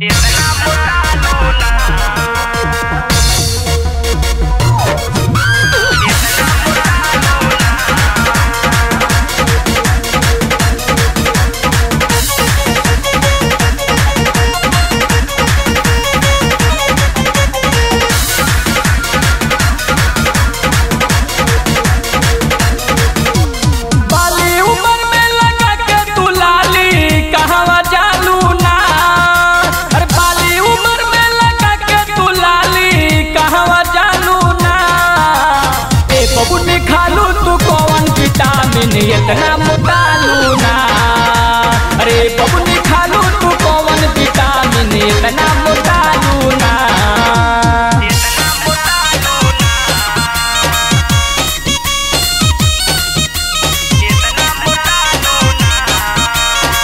इतना मोटा लोला बाली उमर में लगा के तू लाली कहवा जालू ना अरे बाली उमर में लगा के तू लाली कहवा जालू ना ए बबुनी खालू तू कौन विटामिन इतना मोटालू ना अरे बबुनी खालू तू कौन विटामिन इतना मोटालू ना इतना मोटा लोला इतना मोटा लोला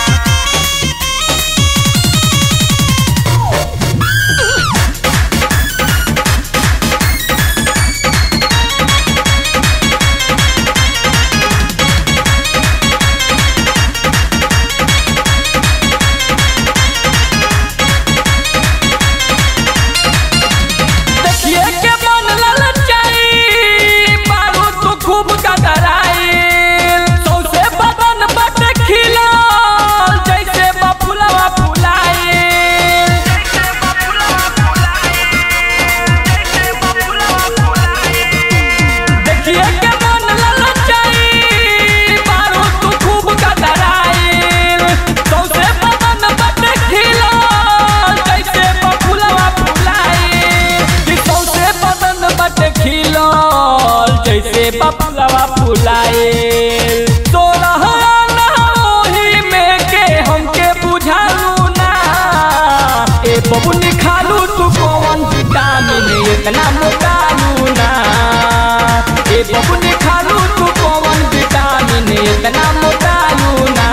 देखिए के मन ललचाई बारू तू खूब कतराई सौसे बदन बट खिला जैसे बफुलवा फुलाई जैसे बबुलवा फुलाए जैसे बबुलवा फुलाए देखिए के मन ललचाई बारू तू खूब कतराई सौसे बदन बट खिला जैसे बफुलवा फुलाई कि सौसे बदन बट खिला जैसे बफुलवा फुलाए तोरह ना ओही में के हमके बुझालू ना ए बबुनी खालू तू कौन विटामिन इतना मोटालू ना ए बबुनी खालू तू कौन विटामिन इतना मोटालू ना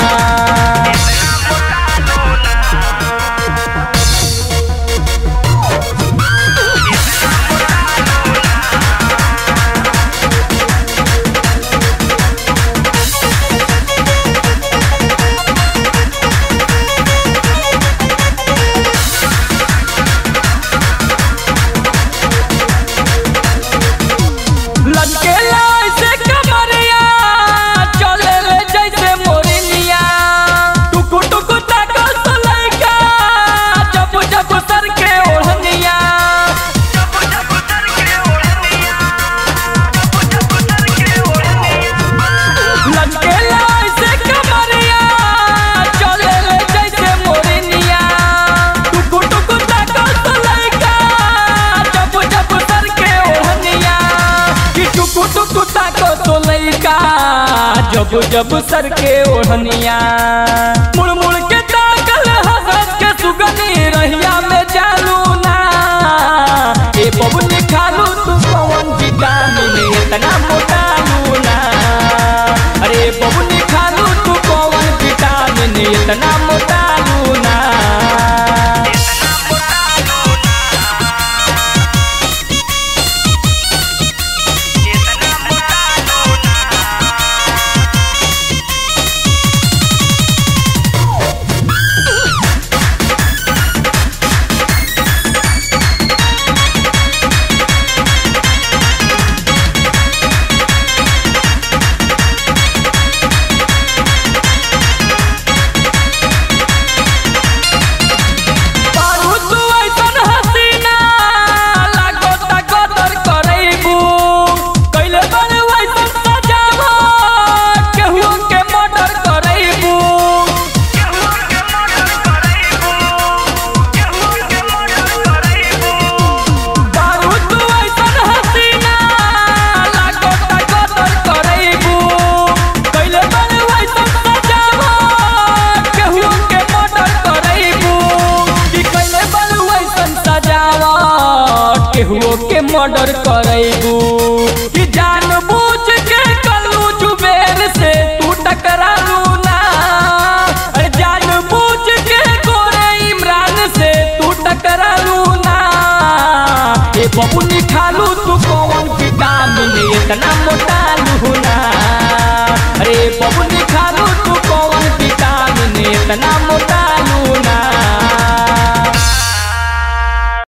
इतना मोटा लोला लटके ऐसे कमरिया चले ले जैसे मोरनिया टुकु टुकु ताको तो लइका जब जब सर के ओढ़निया जब जब सर के ओढ़निया जब जब सर के ओढ़निया लटके ऐसे कमरिया चले ले जैसे मोरनिया टुकु टुकु ताको तो लइका जब जब सर के ओढ़निया कि टुकु टुकु ताको तो लइका जब जब सर के ओढ़निया मुड़ मुड़ के ताकल हंस के सुगनी रहिया में चालू ना ए बबुनी खालू तू कौन विटामिन इतना मोटालू ना अरे बबुनी खालू तू कौन विटामिन इतना मोटालू ना इतना मोटा लोला इतना मोटा लोला बारू तू ऐसन हसीना लागो ता कदर करैबू कैले बड़े वैसन सजावा केहू के मर्डर करैबू केहू के मर्डर करैबू केहू के मर्डर करैबू बारू तू ऐसन हसीना लागो ता कदर करैबू कैले बड़े वैसन सजावा केहू के मर्डर करैबू कि कैले बड़े वैसन सजावा केहू के मर्डर करैबू